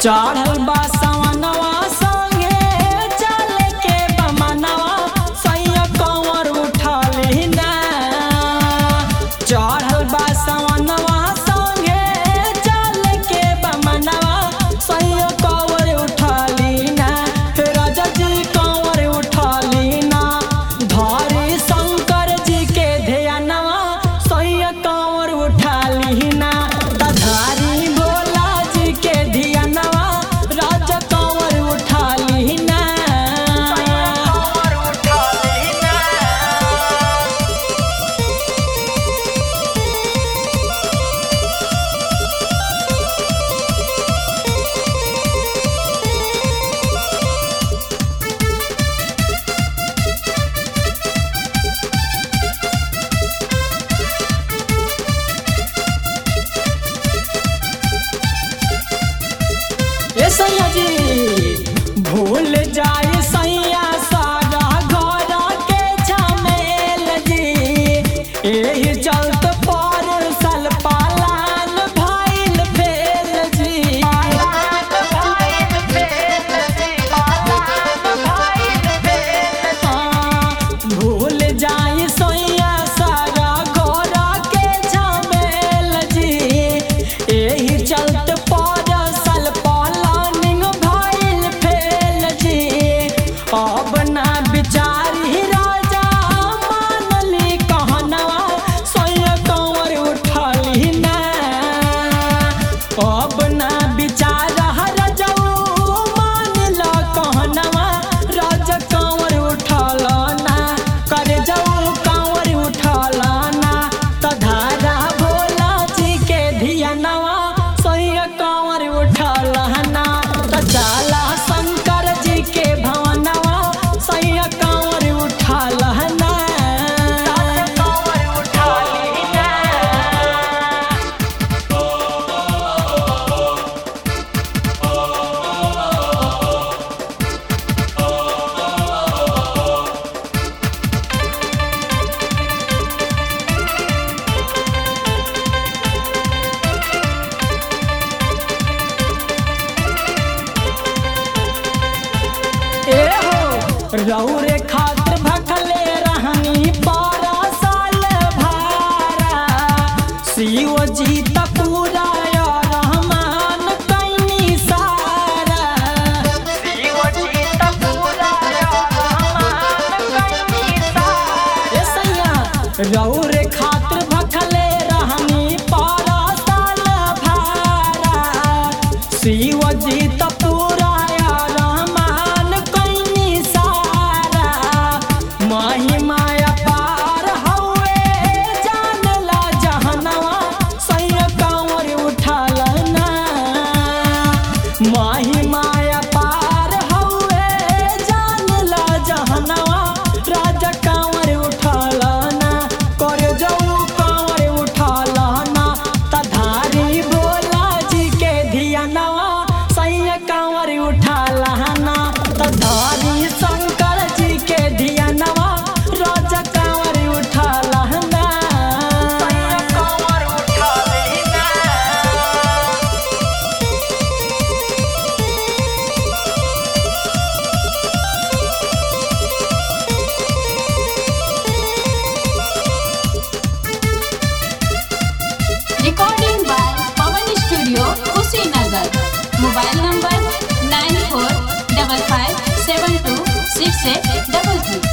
चढ़ल बा सवनवा संगे चल के बमनवा सैया कंवर उठली ना चढ़ल बा सवनवा संगे चल के बमनवा सैया कंवर उठली ना राजा जी कंवर उठली ना धरी शंकर जी के ध्यानवा सैया कंवर उठली ना तधारी भोला जी के ध्यानवा राजा कंवर उठली ना कंवर उठली ना ए सैया जी भूल जाए सैया सारा घर के झमेल जी एही चलत पर सल पालान भइल भेल जी हाँ, भूल जाए सैया सारा घर के झमेल जी एही चलत परसल पलानिंग भइल फेल जी अब ना बिचारी राजा मानली कहनवा सोया कंवर उठली ना अब ना बिचार रजऊ मानल कहनवा राजा कंवर उठल ना करे जाऊ कंवर उठल ना तधारा भोला जी के धियानवा सोया कंवर उठल ना त जाला शंकर जी के भवनवा सोया कंवर उठल ना कंवर उठली ना ए हो रौरे खातिर भखले रहनी बारह साल भारा शिव जी त पूरा या रहमान कैनी सारा शिव जी त पूरा या रहमान कैनी सारा ए सैया रौरे खातिर भखले रहनी बारह साल भारा शिव जी त पूरा या रहमान कैनी सारा महिमा अपार हवे जानला जहनवा सैया कंवर उठल ना महिमा अपार हवे जानला जहनवा राजा कंवर उठल ना कर जाऊ कंवर उठल ना तधारी भोला जी के धियानवा सैया कंवर उठल ना तधारी शंकर जी के धियानवा राजा कंवर उठल ना सैया कंवर उठल ना Recording by Pawan Studio, Kushinagar. Mobile number nine four double five seven two six eight double three.